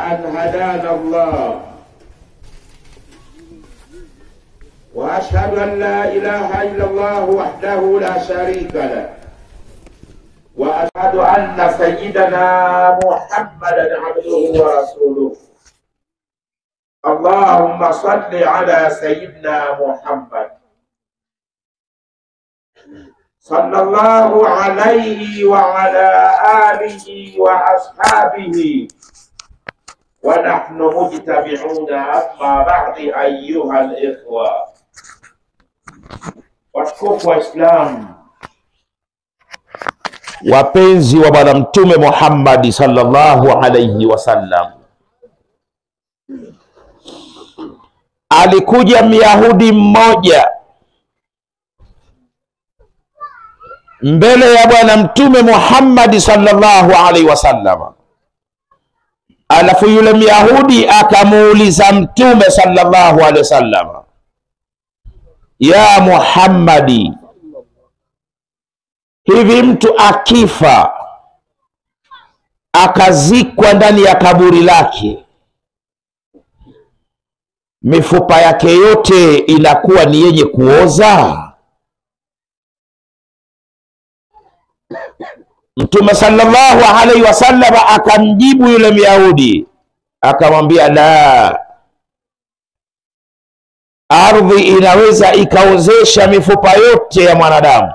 أن هدانا الله وأشهد أن لا إله إلا الله وحده لا شريك له وأشهد أن سيدنا محمدا عبده ورسوله اللهم صل على سيدنا محمد صلى الله عليه وعلى آله وأصحابه ونحن مجتمعون أما بعد أيها الإخوة watukufu wa Islam, wapenzi wa Bwana Mtume Muhammadi sallallahu alaihi wasallam, alikuja Myahudi mmoja mbele ya Bwana Mtume Muhammadi sallallahu alaihi wasallam, alafu yule Myahudi akamuuliza Mtume sallallahu alaihi wasallam ya Muhammadi, hivi mtu akifa akazikwa ndani ya kaburi lake, mifupa yake yote inakuwa ni yenye kuoza? Mtume sallallahu alaihi wasallam akamjibu yule Myahudi akamwambia, la ardhi inaweza ikaozesha mifupa yote ya mwanadamu,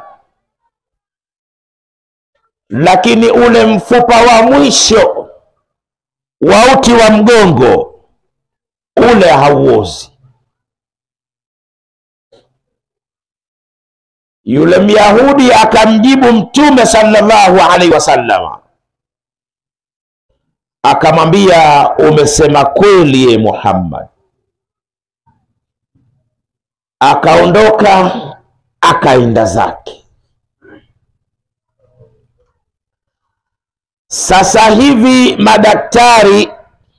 lakini ule mfupa wa mwisho wa uti wa mgongo ule hauozi. Yule Myahudi akamjibu Mtume sallallahu alaihi wasallam akamwambia, umesema kweli ye Muhammad. Akaondoka akaenda zake. Sasa hivi madaktari,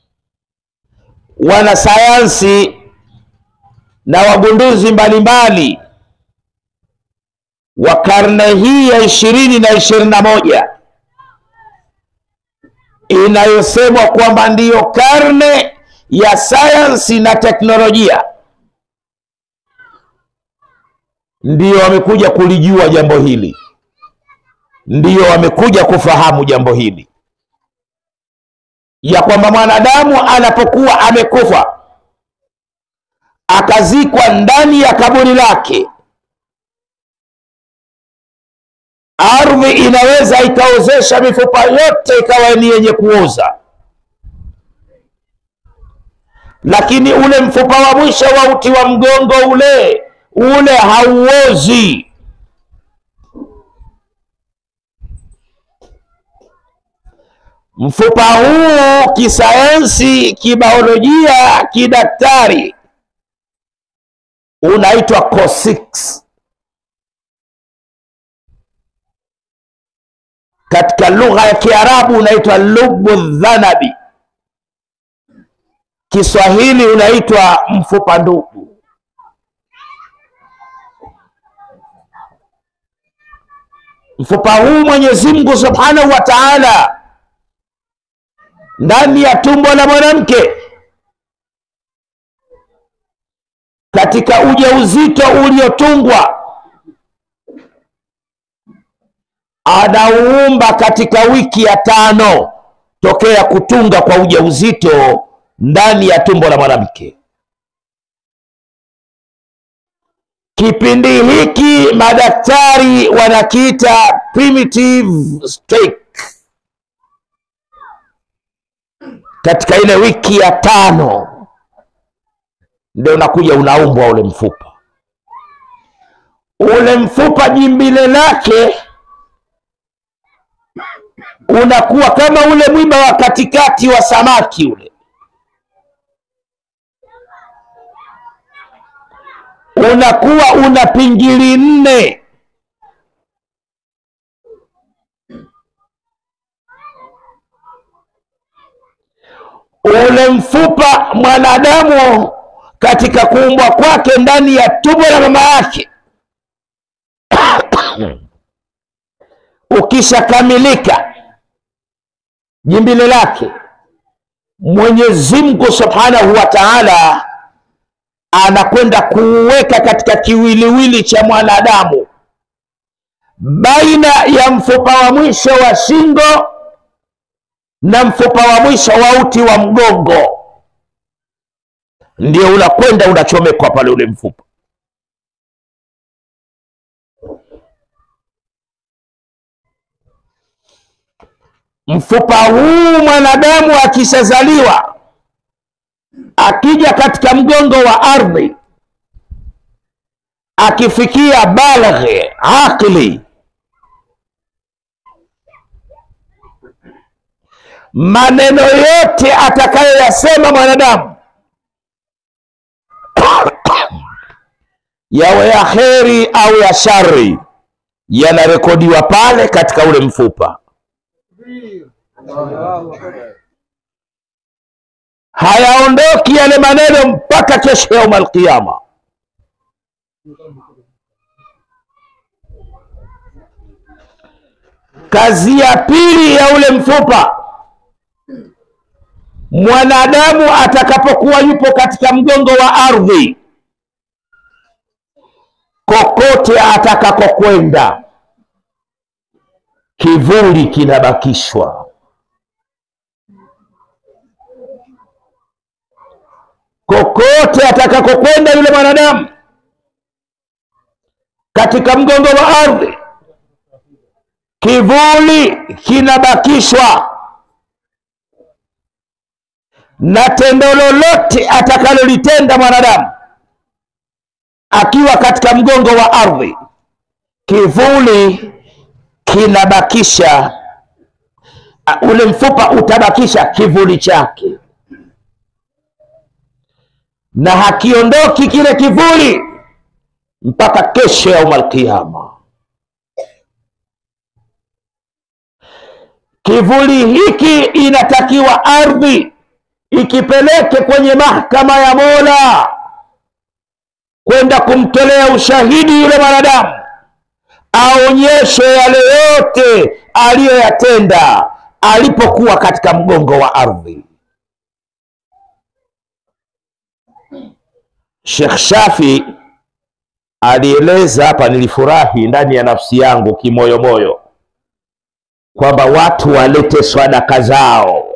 wanasayansi na wagunduzi mbalimbali wa karne hii ya ishirini na ishirini na moja inayosemwa kwamba ndiyo karne ya sayansi na teknolojia ndiyo wamekuja kulijua jambo hili, ndiyo wamekuja kufahamu jambo hili, ya kwamba mwanadamu anapokuwa amekufa akazikwa ndani ya kaburi lake, ardhi inaweza ikaozesha mifupa yote ikawa ni yenye kuoza, lakini ule mfupa wa mwisho wa uti wa mgongo ule ule hauozi. Mfupa huu kisayansi, kibiolojia, kidaktari unaitwa coccyx. Katika lugha ya Kiarabu unaitwa lubu dhanabi, Kiswahili unaitwa mfupa ndugu. Mfupa huu Mwenyezi Mungu Subhanahu wa Ta'ala ndani ya tumbo la mwanamke katika ujauzito uliotungwa anauumba katika wiki ya tano tokea kutunga kwa ujauzito ndani ya tumbo la mwanamke. Kipindi hiki madaktari wanakiita primitive stage. Katika ile wiki ya tano ndio unakuja unaumbwa ule mfupa. Ule mfupa jimbile lake unakuwa kama ule mwiba wa katikati wa samaki ule, unakuwa una pingili nne. Ule mfupa mwanadamu katika kuumbwa kwake ndani ya tumbo la mama yake ukishakamilika jimbile lake Mwenyezi Mungu Subhanahu wa Ta'ala anakwenda kuweka katika kiwiliwili cha mwanadamu baina ya mfupa wa mwisho wa shingo na mfupa wa mwisho wa uti wa mgongo, ndio unakwenda unachomekwa pale ule mfupa. Mfupa huu mwanadamu akishazaliwa, akija katika mgongo wa ardhi, akifikia balaghi aqli, maneno yote atakayoyasema mwanadamu yawe ya kheri au ya shari, yanarekodiwa pale katika ule mfupa. hayaondoki yale maneno mpaka kesho yauma alqiyama. Kazi ya pili ya ule mfupa, mwanadamu atakapokuwa yupo katika mgongo wa ardhi, kokote atakakokwenda, kivuli kinabakishwa. kokote atakakokwenda yule mwanadamu katika mgongo wa ardhi, kivuli kinabakishwa, na tendo lolote atakalolitenda mwanadamu akiwa katika mgongo wa ardhi, kivuli kinabakisha, ule mfupa utabakisha kivuli chake na hakiondoki kile kivuli mpaka kesho yauma alqiyama. Kivuli hiki inatakiwa ardhi ikipeleke kwenye mahakama ya Mola kwenda kumtolea ushahidi yule mwanadamu, aonyeshe yale yote aliyoyatenda alipokuwa katika mgongo wa ardhi. Sheikh Shafi alieleza hapa, nilifurahi ndani ya nafsi yangu kimoyomoyo kwamba watu walete sadaka zao,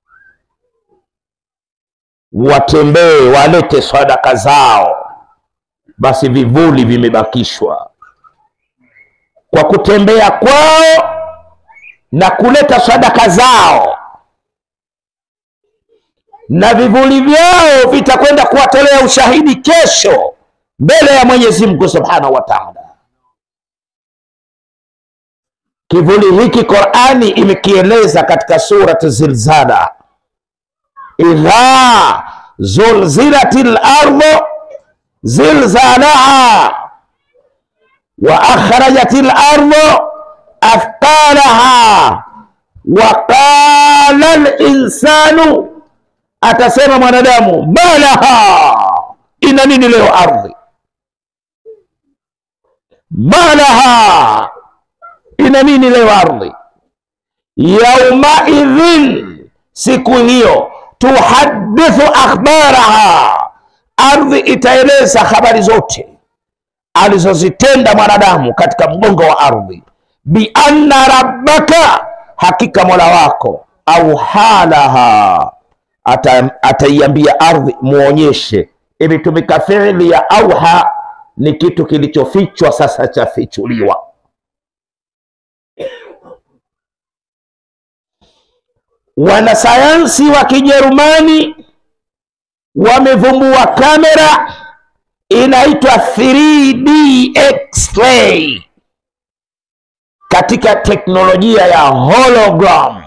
watembee walete sadaka zao. Basi vivuli vimebakishwa kwa kutembea kwao na kuleta sadaka zao na vivuli vyao vitakwenda kuwatolea ushahidi kesho mbele ya Mwenyezi Mungu Subhanahu wa Ta'ala. Kivuli hiki Qur'ani imekieleza katika surati Zilzala, idha zulzilatil ardu zilzalaha wa akhrajatil ardu athqalaha wa qala al-insanu Atasema mwanadamu malaha, ina nini leo ardhi? Malaha, ina nini leo ardhi? Yaumaidhin, siku hiyo, tuhadithu akhbaraha, ardhi itaeleza habari zote alizozitenda mwanadamu katika mgongo wa ardhi. Bianna rabbaka, hakika mola wako, au halaha ataiambia ardhi muonyeshe. Imetumika fiili ya auha, ni kitu kilichofichwa sasa chafichuliwa. Wanasayansi wa Kijerumani wamevumbua kamera inaitwa 3D X-ray katika teknolojia ya hologram.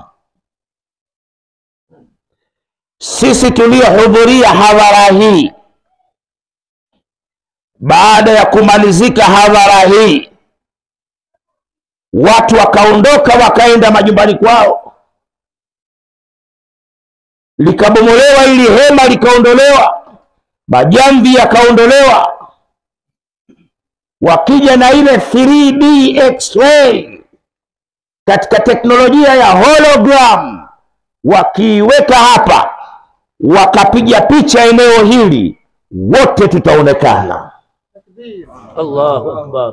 Sisi tuliohudhuria hadhara hii, baada ya kumalizika hadhara hii, watu wakaondoka wakaenda majumbani kwao, likabomolewa ili hema likaondolewa, majamvi yakaondolewa, wakija na ile 3D X-ray katika teknolojia ya hologram, wakiiweka hapa wakapiga picha eneo hili, wote tutaonekana. Allahu akbar.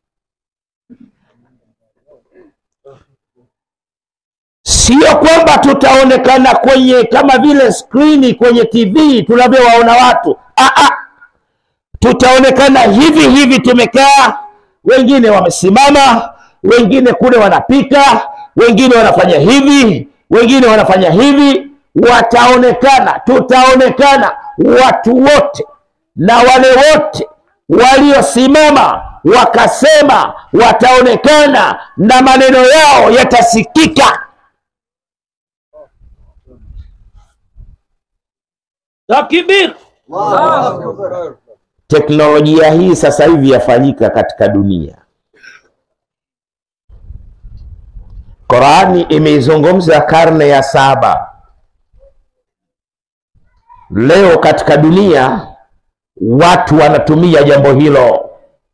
Sio kwamba tutaonekana kwenye kama vile skrini kwenye TV tunavyowaona watu. Aa, tutaonekana hivi hivi, tumekaa, wengine wamesimama, wengine kule wanapika, wengine wanafanya hivi, wengine wanafanya hivi. Wataonekana, tutaonekana watu wote, na wale wote waliosimama wakasema wataonekana, na maneno yao yatasikika. Takbir. Teknolojia hii sasa hivi yafanyika katika dunia. Qurani imeizungumza karne ya saba. Leo katika dunia watu wanatumia jambo hilo.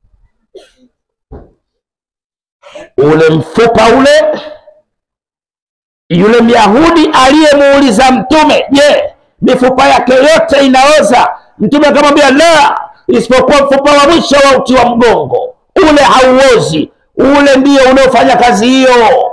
Ule mfupa ule, yule Myahudi aliyemuuliza Mtume, je, mifupa yake yote inaoza? Mtume akamwambia la, isipokuwa mfupa wa mwisho wa uti wa mgongo, ule hauozi, ule ndio unaofanya kazi hiyo.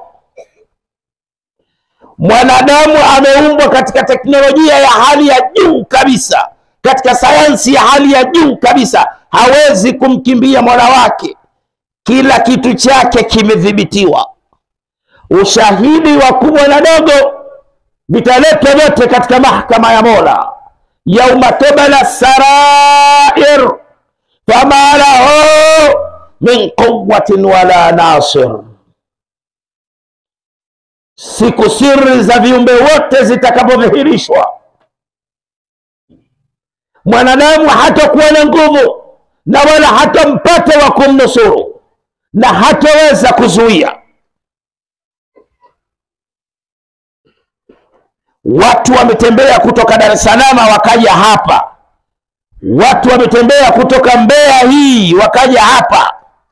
Mwanadamu ameumbwa katika teknolojia ya hali ya juu kabisa, katika sayansi ya hali ya juu kabisa, hawezi kumkimbia mola wake. Kila kitu chake kimedhibitiwa. Ushahidi wa kubwa na dogo vitaletwa vyote katika mahkama ya Mola, yauma tubala sarair fama lahu min quwwatin wala nasir siku siri za viumbe wote zitakapodhihirishwa, mwanadamu hatakuwa na nguvu na wala hatampata wa kumnusuru na hataweza kuzuia. Watu wametembea kutoka Dar es Salaam wakaja hapa, watu wametembea kutoka Mbeya hii wakaja hapa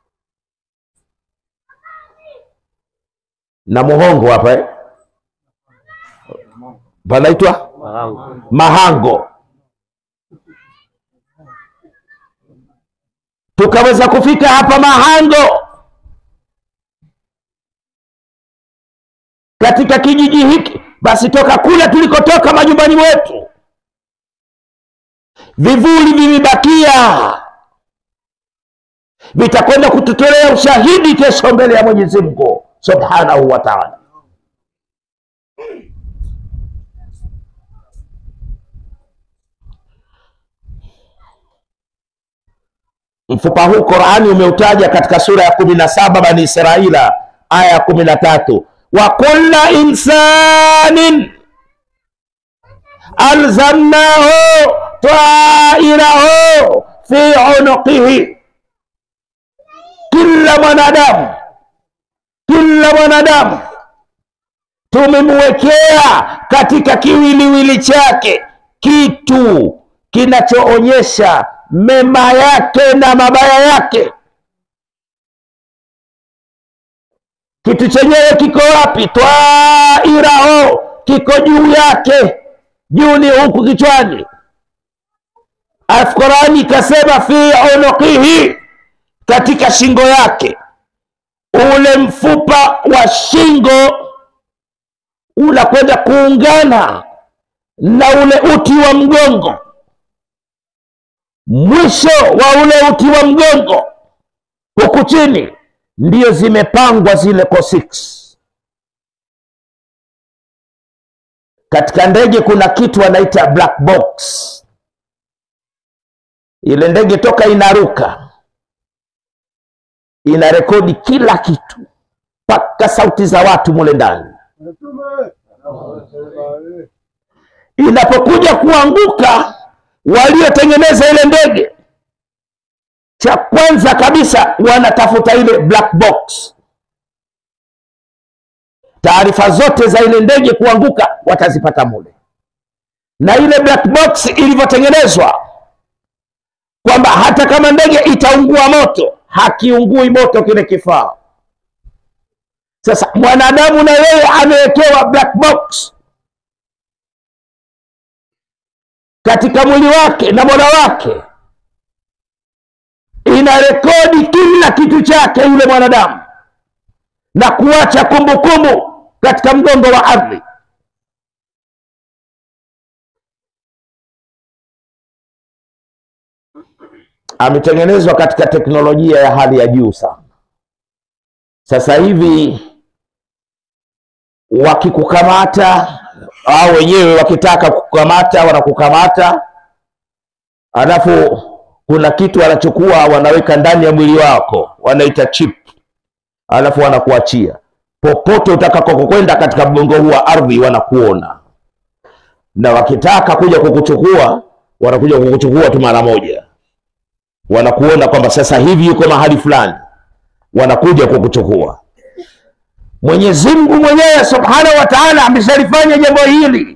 na Muhongo hapa eh? panaitwa Mahango. Mahango, tukaweza kufika hapa Mahango katika kijiji hiki. Basi toka kule tulikotoka majumbani mwetu, vivuli vimebakia, vitakwenda kututolea ushahidi kesho mbele ya Mwenyezi Mungu subhanahu wa ta'ala. Mfupa huu Qur'ani umeutaja katika sura ya kumi na saba Bani Israila aya ya kumi na tatu wa kulla insanin alzamnahu tairahu fi unuqihi, kila mwanadamu kila mwanadamu tumemwekea katika kiwiliwili chake kitu kinachoonyesha mema yake na mabaya yake. Kitu chenyewe kiko wapi? Twairaho, kiko juu yake, juu ni huku kichwani. Alafu Qurani ikasema fi unuqihi, katika shingo yake. Ule mfupa wa shingo unakwenda kuungana na ule uti wa mgongo mwisho wa ule uti wa mgongo huku chini ndio zimepangwa zile coccyx. Katika ndege kuna kitu wanaita black box. Ile ndege toka inaruka inarekodi kila kitu mpaka sauti za watu mule ndani. Inapokuja kuanguka waliotengeneza ile ndege, cha kwanza kabisa wanatafuta ile black box. Taarifa zote za ile ndege kuanguka watazipata mule, na ile black box ilivyotengenezwa kwamba hata kama ndege itaungua moto, hakiungui moto kile kifaa. Sasa mwanadamu na yeye amewekewa black box katika mwili wake na mola wake ina rekodi kila kitu chake yule mwanadamu na kuacha kumbukumbu katika mgongo wa ardhi ametengenezwa katika teknolojia ya hali ya juu sana sasa hivi wakikukamata au wenyewe wakitaka kukamata wanakukamata alafu kuna kitu wanachukua wanaweka ndani ya mwili wako wanaita chip alafu wanakuachia popote utakakokwenda katika mgongo huu wa ardhi wanakuona na wakitaka kuja kukuchukua wanakuja kukuchukua tu mara moja wanakuona kwamba sasa hivi yuko mahali fulani wanakuja kukuchukua mwenyezi mungu mwenyewe subhanahu wa taala ameshalifanya jambo hili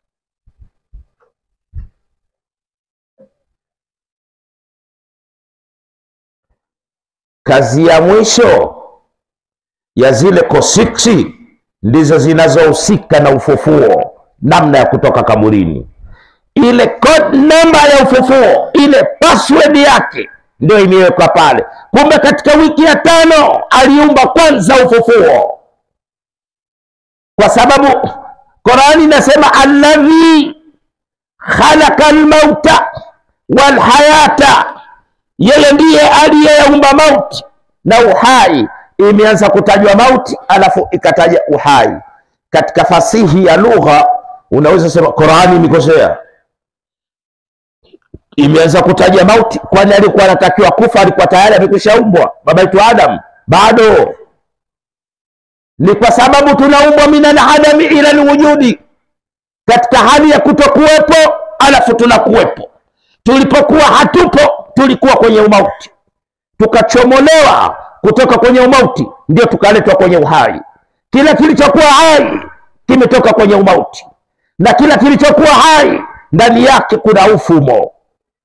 kazi ya mwisho ya zile kosiksi ndizo zinazohusika na ufufuo namna ya kutoka kaburini ile code number ya ufufuo ile password yake ndio imewekwa pale kumbe katika wiki ya tano aliumba kwanza ufufuo kwa sababu qurani inasema alladhi khalaqa almauta walhayata yeye ndiye aliyeyaumba mauti na uhai imeanza kutajwa mauti alafu ikataja uhai katika fasihi ya lugha unaweza sema qurani imekosea imeanza kutaja mauti kwani alikuwa anatakiwa kufa alikuwa tayari amekwishaumbwa baba yetu adam bado ni kwa sababu tunaumbwa minal adami ila lwujudi katika hali ya kutokuwepo alafu tunakuwepo tulipokuwa hatupo tulikuwa kwenye umauti tukachomolewa kutoka kwenye umauti ndio tukaletwa kwenye uhai kila kilichokuwa hai kimetoka kwenye umauti na kila kilichokuwa hai ndani yake kuna ufumo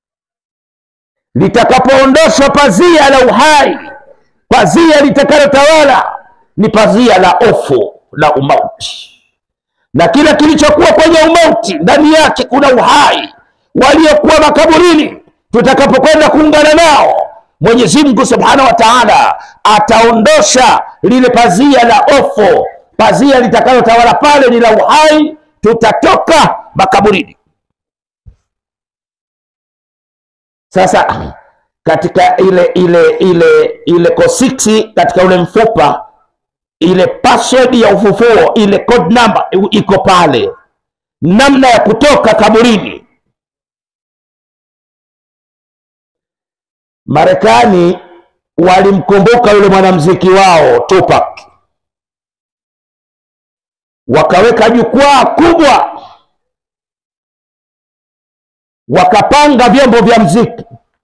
litakapoondoshwa pazia la uhai pazia litakalotawala ni pazia la ofu la umauti na kila kilichokuwa kwenye umauti ndani yake kuna uhai waliokuwa makaburini tutakapokwenda kuungana nao mwenyezi mungu subhanahu wa taala ataondosha lile pazia la ofu pazia litakalotawala pale ni la uhai tutatoka makaburini sasa katika ile ile ile ile kosiksi katika ule mfupa ile password ya ufufuo ile code number iko pale namna ya kutoka kaburini marekani walimkumbuka yule mwanamziki wao tupac wakaweka jukwaa kubwa wakapanga vyombo vya mziki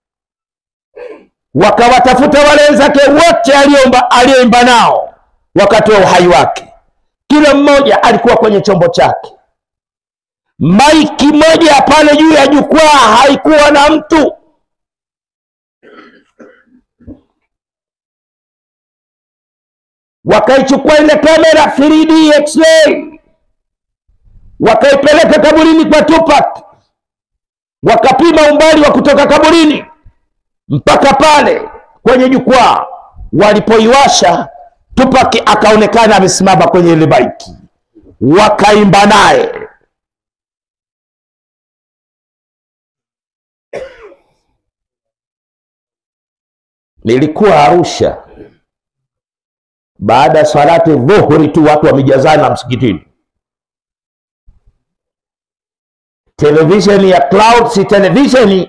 wakawatafuta wale wenzake wote aliyoimba aliyoimba nao wakati wa uhai wake kila mmoja alikuwa kwenye chombo chake maiki moja pale juu ya jukwaa haikuwa na mtu wakaichukua ile kamera 3D x-ray wakaipeleka kaburini kwa Tupac wakapima umbali wa kutoka kaburini mpaka pale kwenye jukwaa walipoiwasha Tupac akaonekana amesimama kwenye ile baiki wakaimba naye nilikuwa Arusha baada ya salati dhuhuri tu watu wamejazana msikitini televisheni ya Clouds television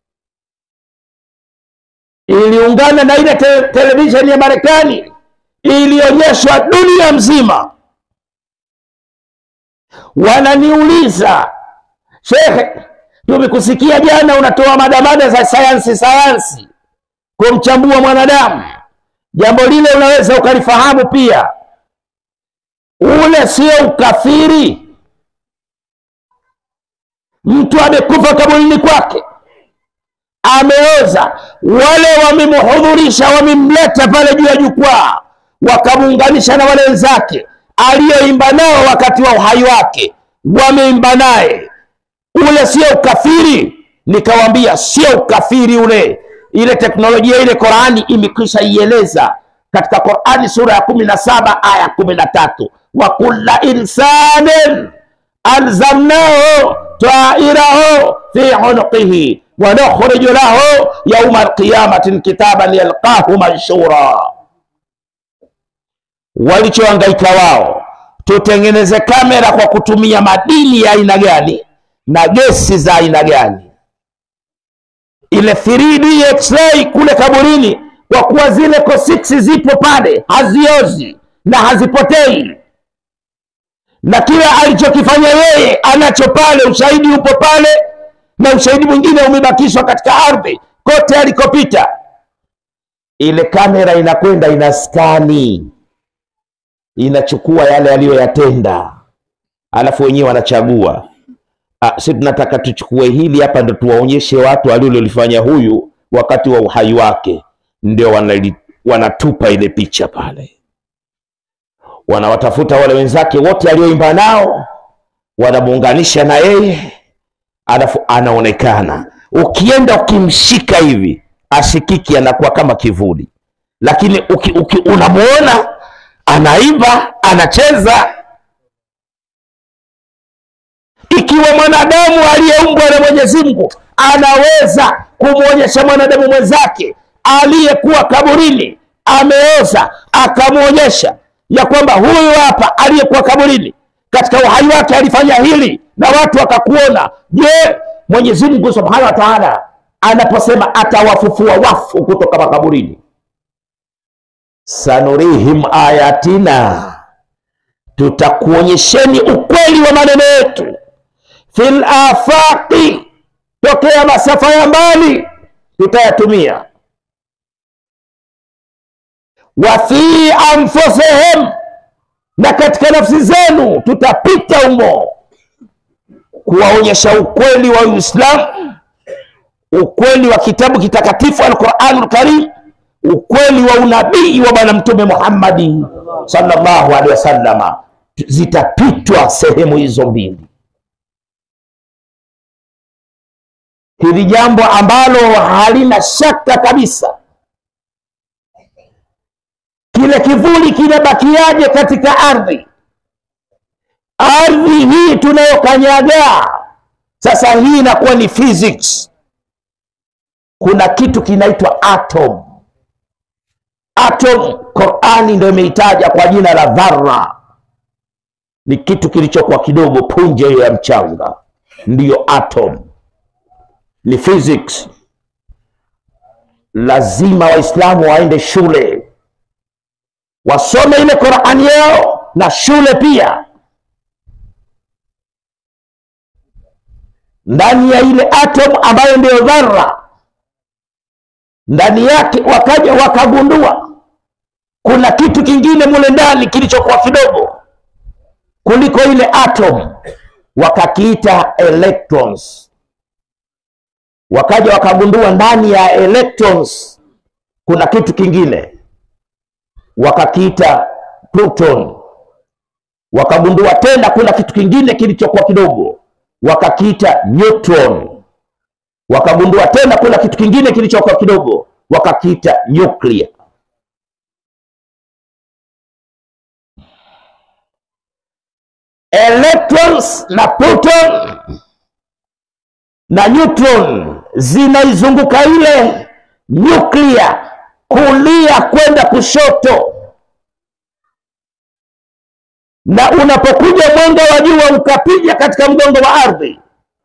iliungana na ile te televisheni ya Marekani ilionyeshwa dunia mzima. Wananiuliza, shekhe, tumekusikia jana unatoa madamada za sayansi sayansi kumchambua mwanadamu, jambo lile unaweza ukalifahamu pia, ule sio ukafiri? mtu amekufa kaburini kwake ameoza wale wamemhudhurisha wamemleta pale juu ya jukwaa wakamuunganisha na wale wenzake aliyoimba nao wakati wa uhai wake wameimba naye ule sio ukafiri nikawambia sio ukafiri ule ile teknolojia ile qurani imekwisha ieleza katika qurani sura ya kumi na saba aya kumi na tatu wa kulla insanin alzamnahu tairahu fi unuqihi wa nukhriju lahu yauma alqiyamati kitaban yalqahu manshura walichohangaika wao tutengeneze kamera kwa kutumia madini ya aina gani na gesi za aina gani ile 3D x-ray kule kaburini kwa kuwa zile cosix zipo pale haziozi na hazipotei na kila alichokifanya yeye anacho pale ushahidi upo pale na ushahidi mwingine umebakishwa katika ardhi kote alikopita ile kamera inakwenda inaskani inachukua yale aliyoyatenda alafu wenyewe wanachagua ah, si tunataka tuchukue hili hapa ndo tuwaonyeshe watu alilolifanya huyu wakati wa uhai wake ndio wanali, wanatupa ile picha pale wanawatafuta wale wenzake wote alioimba nao wanamuunganisha na yeye alafu anaonekana ukienda ukimshika hivi ashikiki anakuwa kama kivuli lakini uki, uki, unamuona anaimba anacheza ikiwa mwanadamu aliyeumbwa na mwenyezi mungu anaweza kumwonyesha mwanadamu mwenzake aliyekuwa kaburini ameoza akamwonyesha ya kwamba huyu hapa aliyekuwa kaburini katika uhai wake alifanya hili na watu wakakuona je mwenyezi mungu subhanahu wa taala anaposema atawafufua wafu kutoka makaburini sanurihim ayatina tutakuonyesheni ukweli wa maneno yetu fil afaqi tokea masafa ya mbali tutayatumia wa fi anfusihim na katika nafsi zenu tutapita humo kuwaonyesha ukweli wa uislamu ukweli wa kitabu kitakatifu alquranu lkarim ukweli wa unabii wa bwana mtume muhammadi sallallahu alaihi wasallama zitapitwa sehemu hizo mbili hili jambo ambalo halina shaka kabisa kile kivuli kinabakiaje katika ardhi ardhi hii tunayokanyaga sasa hii inakuwa ni physics kuna kitu kinaitwa atom atom qurani ndio imeitaja kwa jina la dhara ni kitu kilichokuwa kidogo punje hiyo ya mchanga ndiyo atom ni physics lazima waislamu waende shule wasome ile qurani yao na shule pia ndani ya ile atom ambayo ndiyo dhara ndani yake wakaja wakagundua kuna kitu kingine mule ndani kilichokuwa kidogo kuliko ile atom wakakiita electrons wakaja wakagundua ndani ya electrons kuna kitu kingine wakakiita proton wakagundua tena kuna kitu kingine kilichokuwa kidogo wakakiita neutron wakagundua tena kuna kitu kingine kilichokuwa kidogo wakakiita nuclear electrons na proton na neutron zinaizunguka ile nuclear kulia kwenda kushoto na unapokuja mwanga wa jua ukapiga katika mgongo wa ardhi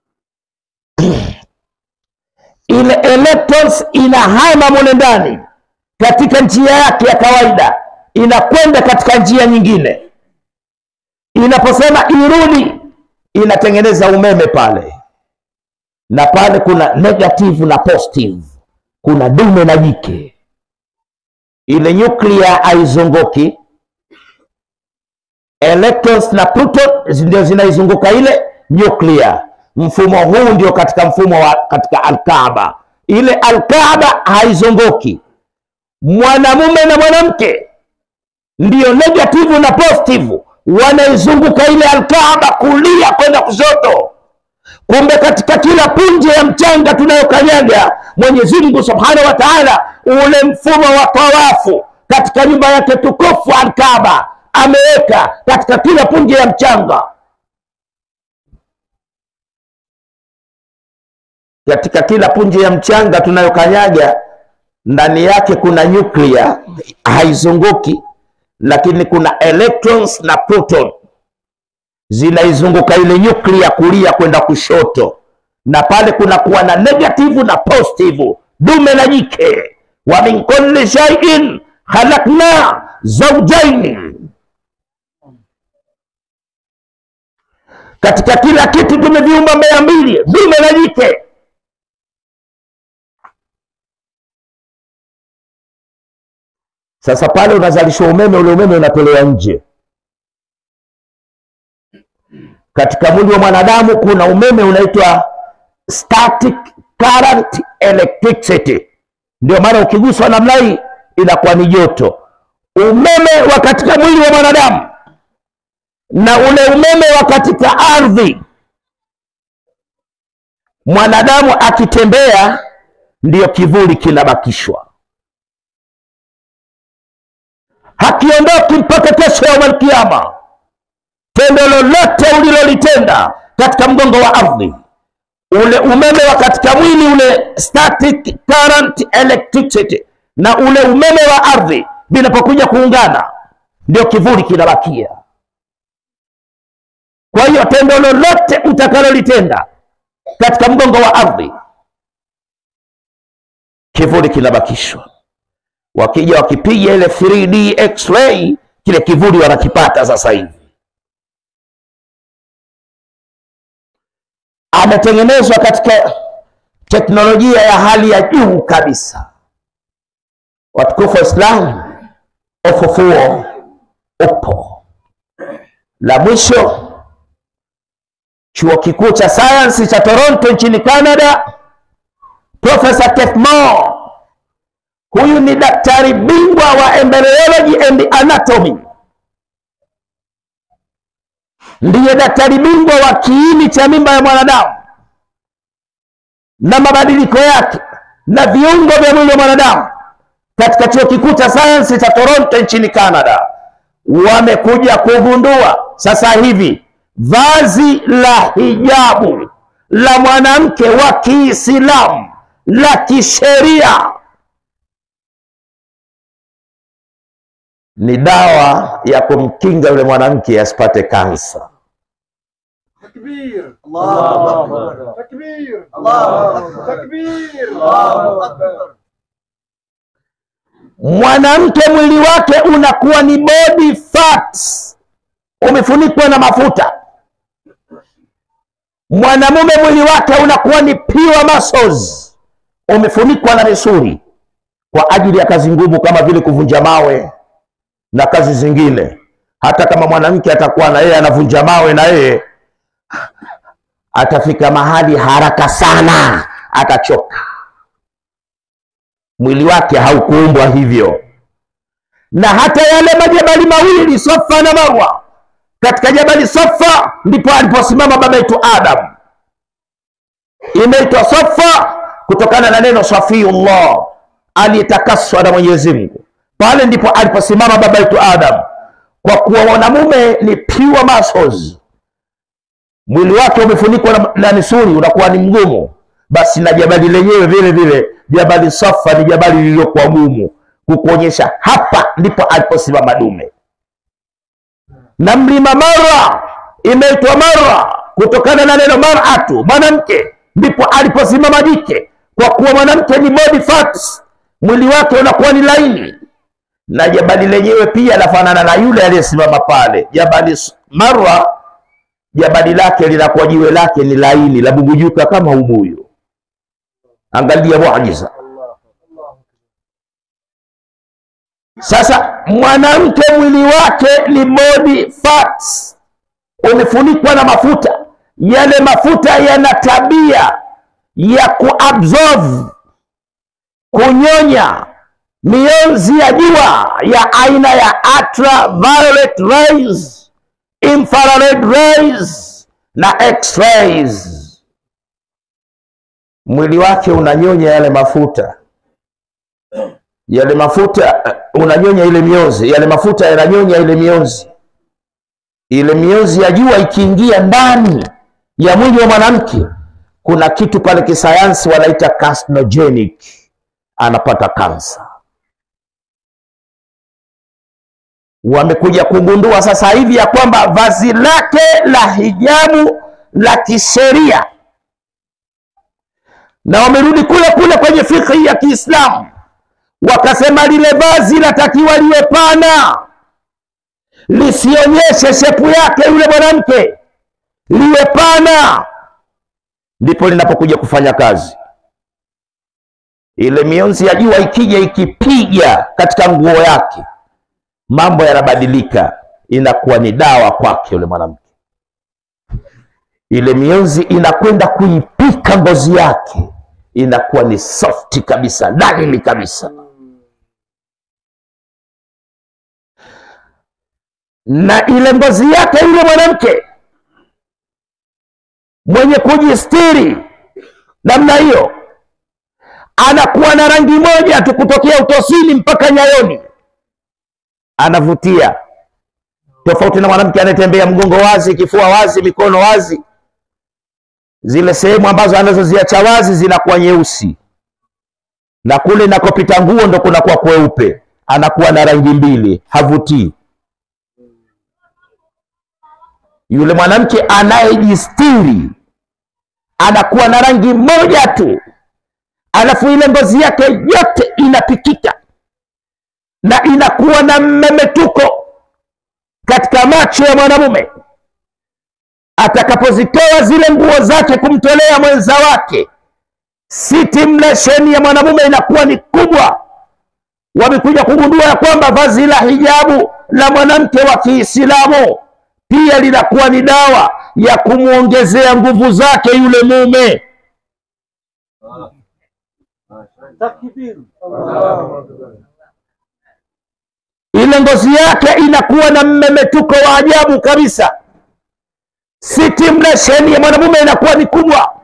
ile electrons inahama mule ndani katika njia yake ya kawaida inakwenda katika njia nyingine inaposema irudi inatengeneza umeme pale na pale kuna negative na positive kuna dume na jike ile nyuklia haizunguki electrons na proton ndio zinaizunguka ile nyuklia mfumo huu ndio katika mfumo wa katika alkaaba ile alkaaba haizunguki mwanamume na mwanamke ndiyo negative na positive wanaizunguka ile alkaaba kulia kwenda kushoto kumbe katika kila punje ya mchanga tunayokanyaga mwenyezi mungu subhanahu wa taala ule mfumo wa tawafu katika nyumba yake tukufu alkaba ameweka katika kila punje ya mchanga katika kila punje ya mchanga tunayokanyaga ndani yake kuna nyuklia haizunguki lakini kuna electrons na proton zinaizunguka ile nyuklia kulia kwenda kushoto na pale kunakuwa na negative na positive dume na jike wa min kulli shay'in khalaqna zawjaini katika kila kitu tumeviumba mara mbili dume na jike sasa pale unazalishwa umeme ule umeme unatolewa nje katika mwili wa mwanadamu kuna umeme unaitwa static current electricity ndio maana ukiguswa namna hii inakuwa ni joto umeme wa katika mwili wa mwanadamu na ule umeme wa katika ardhi mwanadamu akitembea ndiyo kivuli kinabakishwa hakiondoki mpaka kesho ya malkiama tendo lolote ulilolitenda katika mgongo wa ardhi ule umeme wa katika mwili ule static current electricity na ule umeme wa ardhi vinapokuja kuungana ndio kivuli kinabakia kwa hiyo tendo lolote utakalolitenda katika mgongo wa ardhi kivuli kinabakishwa wakija wakipiga ile 3D x-ray kile kivuli wanakipata sasa hivi ametengenezwa katika teknolojia ya hali ya juu kabisa watukufu wa Islam ufufuo upo la mwisho chuo kikuu cha sayansi cha Toronto nchini Canada Profesa Keith Moore huyu ni daktari bingwa wa embryology and anatomy ndiye daktari bingwa wa kiini cha mimba ya mwanadamu na mabadiliko yake na viungo vya mwili wa mwanadamu katika chuo kikuu cha sayansi cha Toronto nchini Canada wamekuja kugundua sasa hivi vazi la hijabu la mwanamke wa Kiislamu la kisheria ni dawa ya kumkinga yule mwanamke asipate kansa. تكبير الله أكبر تكبير الله أكبر تكبير الله أكبر Mwanamke mwili wake unakuwa ni body fats, umefunikwa na mafuta. Mwanamume mwili wake unakuwa ni pure muscles, umefunikwa na misuli kwa ajili ya kazi ngumu kama vile kuvunja mawe na kazi zingine. Hata kama mwanamke atakuwa na yeye anavunja mawe na yeye atafika mahali haraka sana, atachoka. Mwili wake haukuumbwa hivyo. Na hata yale majabali mawili Safa na Marwa, katika jabali Safa ndipo aliposimama baba yetu Adam. Imeitwa Safa kutokana na neno Safiyullah, aliyetakaswa na Mwenyezi Mungu. Pale ndipo aliposimama baba yetu Adam, kwa kuwa mwanamume ni pure muscles mwili wake umefunikwa na, na misuli unakuwa ni mgumu basi na jabali lenyewe vile vile jabali safa ni jabali lililokuwa gumu kukuonyesha hapa ndipo aliposimama dume na mlima mara imeitwa mara kutokana na neno maratu mwanamke ndipo aliposimama jike kwa kuwa mwanamke ni body fats mwili wake unakuwa ni laini na jabali lenyewe pia lafanana na yule aliyesimama pale jabali marwa jabali lake linakuwa jiwe lake ni laini la bugujuka kama ubuyu. Angalia muujiza. Sasa mwanamke mwili wake ni body fats, umefunikwa na mafuta. Yale mafuta yana tabia ya kuabsorb, kunyonya mionzi ya jua ya aina ya ultraviolet rays infrared rays na x-rays. mwili wake unanyonya yale mafuta yale mafuta uh, unanyonya ile mionzi yale mafuta yananyonya ile mionzi ile mionzi ya jua ikiingia ndani ya mwili wa mwanamke kuna kitu pale kisayansi wanaita carcinogenic anapata kansa wamekuja kugundua sasa hivi ya kwamba vazi lake la hijabu la kisheria na wamerudi kule kule kwenye fikhi ya Kiislamu wakasema lile vazi latakiwa liwe pana, lisionyeshe shepu yake yule mwanamke, liwe pana, ndipo linapokuja kufanya kazi. Ile mionzi ya jua ikija ikipiga katika nguo yake, mambo yanabadilika, inakuwa ni dawa kwake yule mwanamke. Ile mionzi inakwenda kuipika ngozi yake, inakuwa ni softi kabisa, laini kabisa. na ile ngozi yake yule mwanamke mwenye kujistiri namna hiyo anakuwa na rangi moja tu kutokea utosini mpaka nyayoni, anavutia, tofauti na mwanamke anayetembea mgongo wazi, kifua wazi, mikono wazi. Zile sehemu ambazo anazoziacha wazi zinakuwa nyeusi, na kule inakopita nguo ndo kunakuwa kweupe, anakuwa na rangi mbili, havutii yule mwanamke anayejistiri anakuwa na rangi moja tu, alafu ile ngozi yake yote inapikika na inakuwa na mmemetuko katika macho ya mwanamume. Atakapozitoa zile nguo zake kumtolea mwenza wake, stimulation ya mwanamume inakuwa ni kubwa. Wamekuja kugundua ya kwamba vazi la hijabu la mwanamke wa Kiislamu pia linakuwa ni dawa ya kumwongezea nguvu zake yule mume. Takbir. Ile ngozi yake inakuwa na mmemetuko wa ajabu kabisa, stimulation ya mwanamume inakuwa ni kubwa,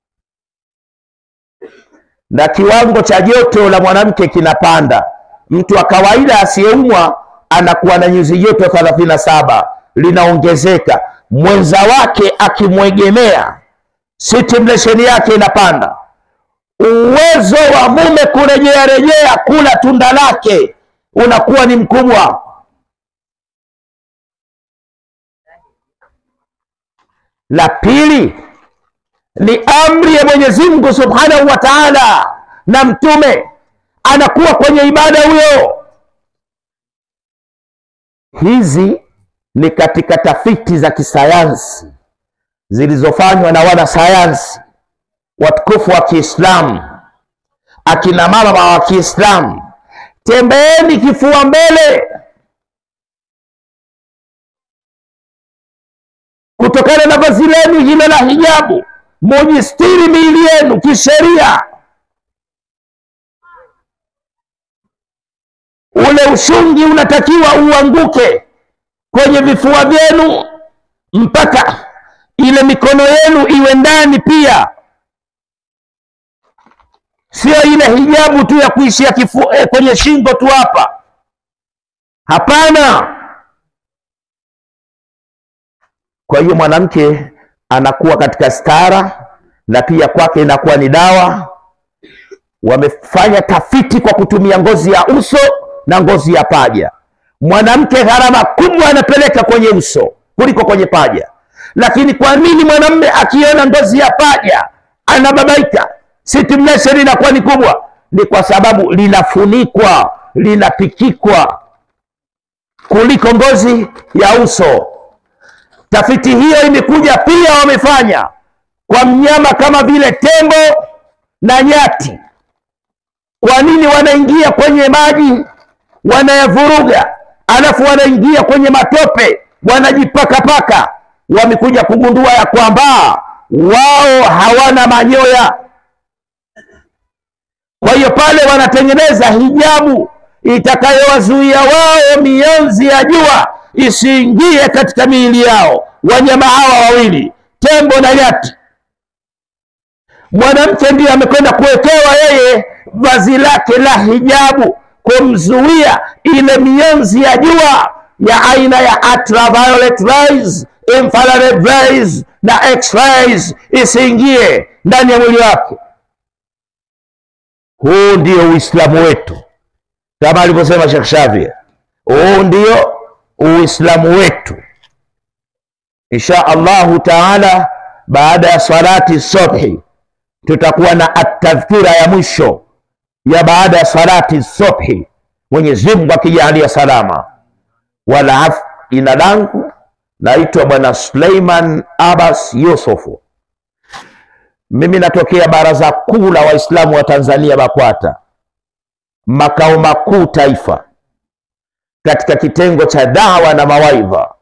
na kiwango cha joto la mwanamke kinapanda. Mtu wa kawaida asiyeumwa anakuwa na nyuzi joto thelathini na saba linaongezeka. Mwenza wake akimwegemea, stimulation yake inapanda. Uwezo wa mume kurejea rejea kula tunda lake unakuwa ni mkubwa. La pili ni amri ya Mwenyezi Mungu Subhanahu wa Ta'ala, na mtume anakuwa kwenye ibada huyo. Hizi ni katika tafiti za kisayansi zilizofanywa na wanasayansi watukufu wa Kiislamu, akina mama wa Kiislamu. Tembeeni kifua mbele, kutokana na vazi lenu hilo la hijabu, mujistiri miili yenu kisheria. Ule ushungi unatakiwa uanguke kwenye vifua vyenu mpaka ile mikono yenu iwe ndani pia, sio ile hijabu tu ya kuishia kifu, eh, kwenye shingo tu hapa. Hapana. Kwa hiyo mwanamke anakuwa katika stara na pia kwake inakuwa ni dawa. Wamefanya tafiti kwa kutumia ngozi ya uso na ngozi ya paja. Mwanamke gharama kubwa anapeleka kwenye uso kuliko kwenye paja, lakini kwa nini mwanamume akiona ngozi ya paja anababaika? Stimulation inakuwa ni kubwa, ni kwa sababu linafunikwa, linapikikwa kuliko ngozi ya uso. Tafiti hiyo imekuja pia, wamefanya kwa mnyama kama vile tembo na nyati. Kwa nini wanaingia kwenye maji wanayavuruga, alafu wanaingia kwenye matope wanajipakapaka? Wamekuja kugundua ya kwamba wao hawana manyoya. Kwa hiyo pale wanatengeneza hijabu itakayowazuia wao mionzi ya jua isiingie katika miili yao. Wanyama hawa wawili, tembo na nyati, mwanamke ndiye amekwenda kuwekewa yeye vazi lake la hijabu kumzuia ile mionzi ya jua ya aina ya ultraviolet rays, infrared rays na x-rays isiingie ndani ya mwili wake. Huu ndio Uislamu wetu, kama alivyosema Sheikh Shafi, huu ndio Uislamu wetu. Insha Allahu taala, baada ya salati subhi tutakuwa na atadhkira ya mwisho ya baada ya salati subhi, Mwenyezi Mungu akijalia salama. Wala af, jina langu naitwa Bwana Suleiman Abbas Yusufu. Mimi natokea Baraza Kuu la Waislamu wa Tanzania BAKWATA, makao makuu taifa, katika kitengo cha dawa na mawaidha.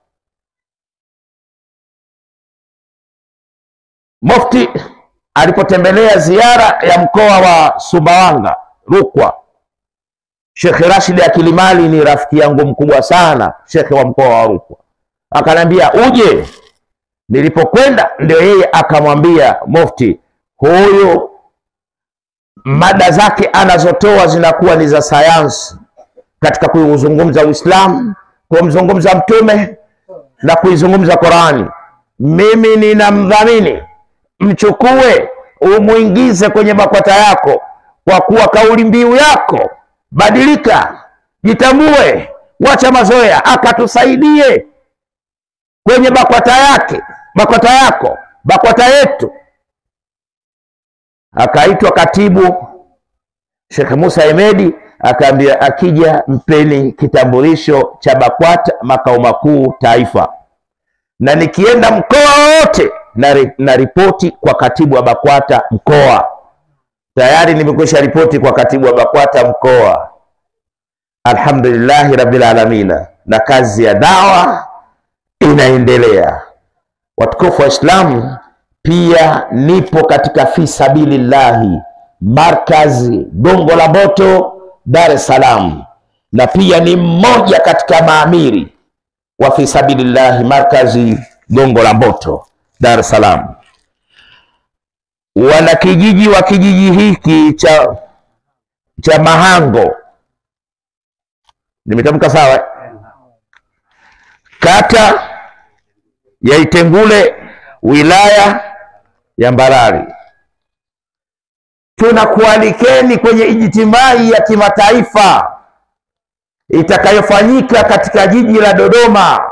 Mufti alipotembelea ziara ya mkoa wa Sumbawanga Rukwa, Shekhe Rashid Akilimali ni rafiki yangu mkubwa sana, shekhe wa mkoa wa Rukwa, akanambia uje. Nilipokwenda ndio yeye akamwambia Mufti, huyu mada zake anazotoa zinakuwa ni za sayansi katika kuuzungumza Uislamu, kumzungumza Mtume na kuizungumza Qurani. Mimi ninamdhamini mchukue umwingize kwenye BAKWATA yako, kwa kuwa kauli mbiu yako badilika, jitambue, wacha mazoea, akatusaidie kwenye BAKWATA yake, BAKWATA yako, BAKWATA yetu. Akaitwa katibu Sheikh Musa Hemedi, akaambia akija mpeni kitambulisho cha BAKWATA makao makuu taifa, na nikienda mkoa wote na, na ripoti kwa katibu wa BAKWATA mkoa. Tayari nimekwisha ripoti kwa katibu wa BAKWATA mkoa. Alhamdulillahi rabbil alamina, na kazi ya dawa inaendelea. Watukufu wa Islamu, pia nipo katika fi sabilillahi markazi Gongo la Mboto, Dar es Salaam, na pia ni mmoja katika maamiri wa fi sabilillahi markazi Gongo la Mboto Dar es Salaam. Wanakijiji wa kijiji hiki cha cha Mahango, nimetamka sawa? Kata ya Itengule, wilaya ya Mbarali, tunakualikeni kwenye ijtimai ya kimataifa itakayofanyika katika jiji la Dodoma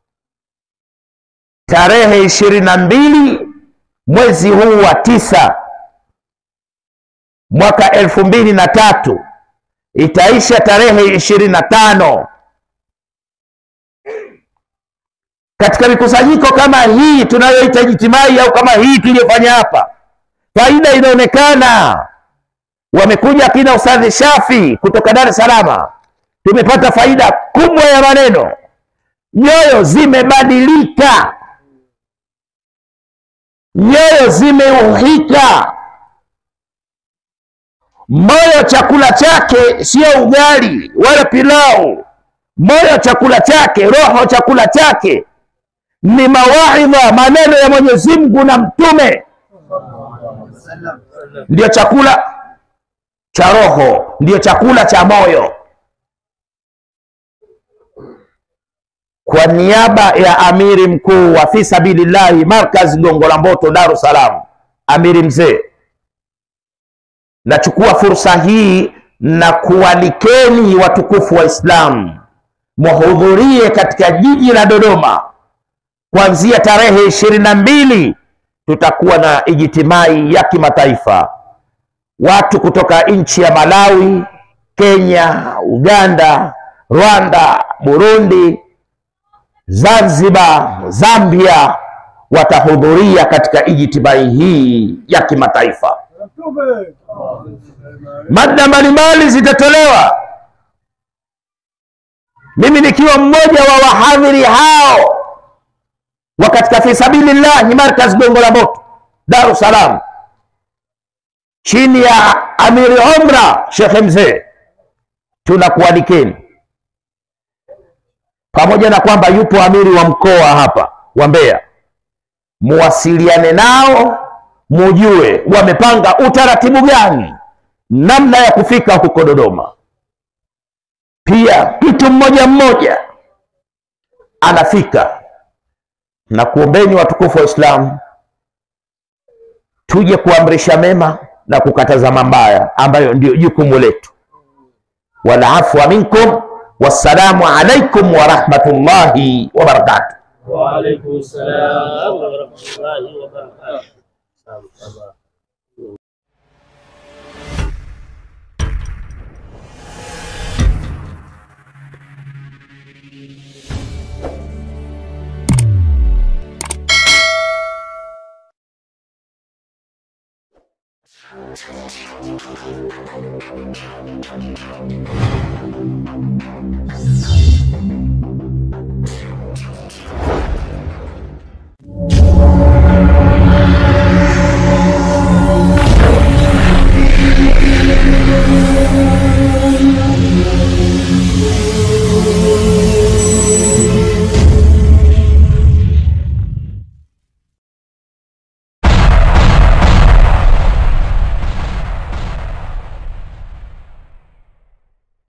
tarehe ishirini na mbili mwezi huu wa tisa mwaka elfu mbili na tatu itaisha tarehe ishirini na tano. Katika mikusanyiko kama hii tunayoita ijtimai au kama hii tuliyofanya hapa, faida inaonekana. Wamekuja akina Ustadhi Shafi kutoka Dar es Salaam, tumepata faida kubwa ya maneno, nyoyo zimebadilika nyoyo zimeuhika. Moyo chakula chake sio ugali wala pilau. Moyo chakula chake, roho chakula chake ni mawaidha, maneno ya Mwenyezi Mungu na Mtume, ndiyo chakula cha roho, ndiyo chakula cha moyo. Kwa niaba ya amiri mkuu wa fi sabilillahi markaz Gongo la Mboto Dar es Salaam, amiri mzee, nachukua fursa hii na kualikeni watukufu wa Islam muhudhurie katika jiji la Dodoma kuanzia tarehe ishirini na mbili. Tutakuwa na ijtimai ya kimataifa, watu kutoka nchi ya Malawi, Kenya, Uganda, Rwanda, Burundi Zanzibar, Zambia watahudhuria katika ijtimai hii ya kimataifa. Mada mbalimbali zitatolewa, mimi nikiwa mmoja wa wahadhiri hao wa katika fi sabilillahi markaz Gongo la Mboto Dar es Salaam, chini ya amiri umra Shekhe Mzee, tunakualikeni pamoja na kwamba yupo amiri wa mkoa hapa wa Mbeya, muwasiliane nao mujue wamepanga utaratibu gani namna ya kufika huko Dodoma. Pia mtu mmoja mmoja anafika, na kuombeni watukufu wa Islamu tuje kuamrisha mema na kukataza mabaya ambayo ndio jukumu letu. Wal afwa minkum, wassalamu alaikum wa rahmatullahi wa barakatuh. وعليكم السلام ورحمة الله وبركاته.